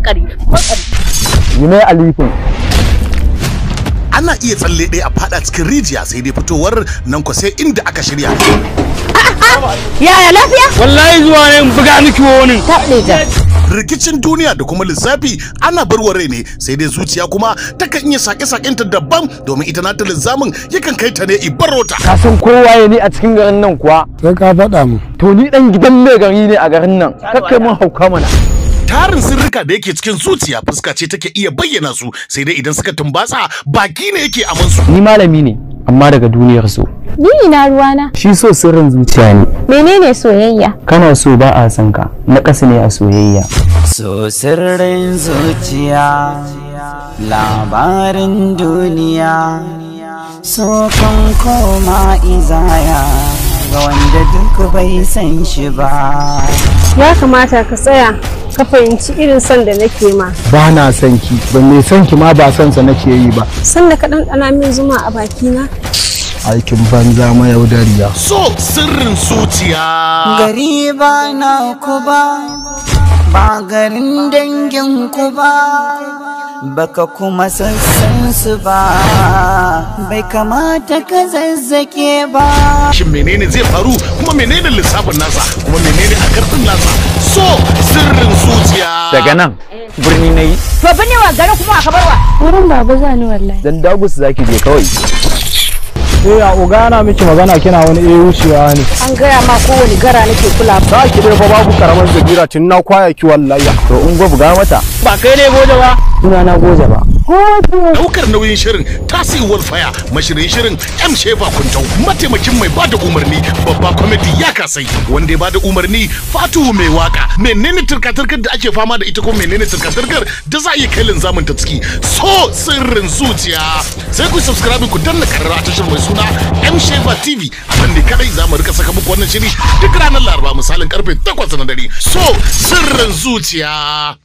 makari makari yi mai alifin ana iya tsalle ɗaya a fada cikin rijiya sai dai fitowar nan ko sai inda aka shirya yaya lafiya wallahi zuwa ne in buga miki wani rikicin duniya da kuma lissafi ana barwa rai ne sai dai zuciya kuma takan iya sake-sakenta daban domin ita nata lissamin yakan kai ta ne ibarota ka san kowa ya ni a cikin garin nan kuwa sai ka faɗa mu to ni dan gidan mai gari ne a garin nan kakkai mun hauka mana tarin sirrika da yake cikin zuciya fuska ce take iya bayyana su sai dai idan suka tumbatsa baki ne yake aman su ni malami ne amma daga duniyar so Ni ina ruwana. shi so sirrin zuciya ne Menene soyayya? kana so ba a san ka na ƙasa ne a soyayya So sirrin zuciya labarin duniya so kan koma izaya ga wanda duk bai san shi ba ya kamata ka tsaya ka fahimci irin son da nake ma ba na son ki ba mai son ki ma ba son sa nake yi ba san da ka ɗanɗana min zuma a bakina aikin banza mayaudariya so sirrin zuciya gari ba na ku ba ba garin dangin ku ba baka kuma sassan su ba bai kamata ka zazzake ba shin menene zai faru kuma menene lissafin nasa kuma menene a karfin nasa so sirrin zuciya daga nan birni na yi to bane wa gari kuma aka barwa Wurin baba zani wallahi. dan dagus zaki je kawai eh a uga ana miki magana kina wani eh wucewa ne an gaya ma kowane gara nake kula za ki dai fa babu karamar zabira tun na kwaya ki wallahi to in go buga mata ba kai ne goje ba suna na goje ba daukar nauyin shirin tasirwar faya mashirin shirin m shefa kuntau mataimakin mai bada umarni babba kwamiti ya kasai wanda ya bada umarni fatuhu mai waka menene turka-turkar da ake fama da ita ko menene turka-turkar da za a iya kai linzamin ta ciki so sirrin zuciya sai ku subscribe ku danna karara a tashar mai suna m shefa tv a nan ne kadai za mu rika saka muku wannan shiri duk ranar laraba misalin karfe 8 na dare so sirrin zuciya